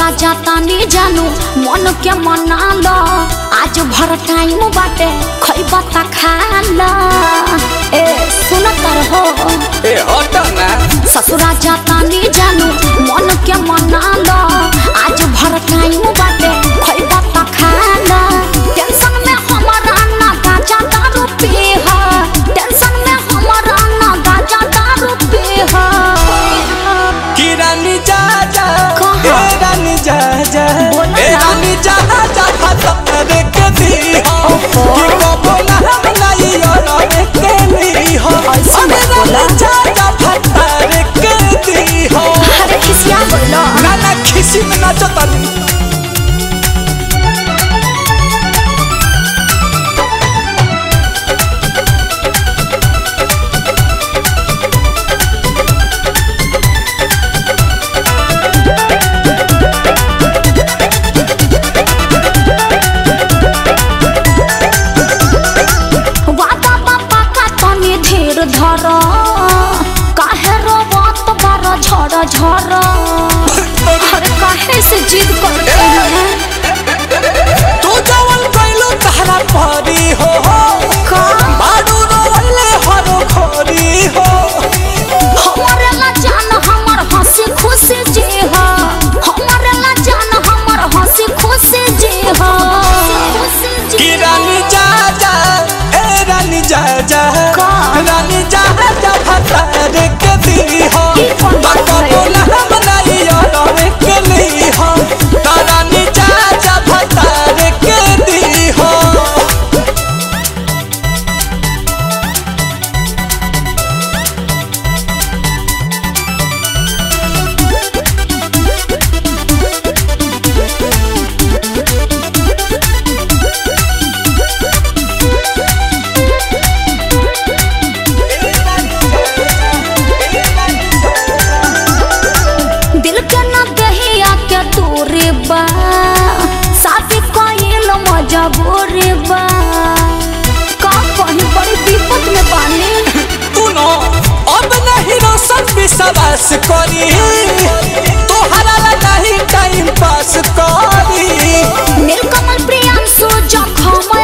जाता नी जानू मन के मना लो आज भर टाइम बाटे खैबा त खा लो ए सुन तर हो ए हट ना ससुरा जाता नी जानू मन के मना लो आज भर टाइम बाटे खैबा त खा लो टेंशन में हमारा ना गाजा दारू पी हा टेंशन में हमारा ना गाजा दारू पी हा कि रानी जा जा कहाँ? ए रानी जा जा बोला ए ना। रानी जा जा फतर के दी हो ओहो। कि कबो ना हम लाई और के ली हो ऐसे मत अरे बोला। रानी जा जा फतर के दी हो अरे खिसिया बोलो ना ना खिसी में नाचो तनी वादा बापा का तनी धीर धर काहे रोबत बार झड़ झड़ अरे काहे से जिद करते हैं तू जवन कैलू तहरा परी हो का बाडू रोवले हरो खोरी हो हमारे ला जान हमर हंसी खुशी जे हा हमारे ला जान हमर हंसी खुशी जे हा कि रानी जा जा ए रानी जा जा का? रानी जा जा फतर के दी हो ई कौन बात बाबा है? बोला हम नहीं और के ली हो तो रानी जा जा फतर के दी हो दिल के न दहिया के दूरी बा शादी कइल मजबूरी बा का कहीं बड़ी विपत में बानी तू नो अब नहीं रोशन विश्वास करी तोहरा ला नहीं टाइम पास करी नीलकमल प्रियांशु जखम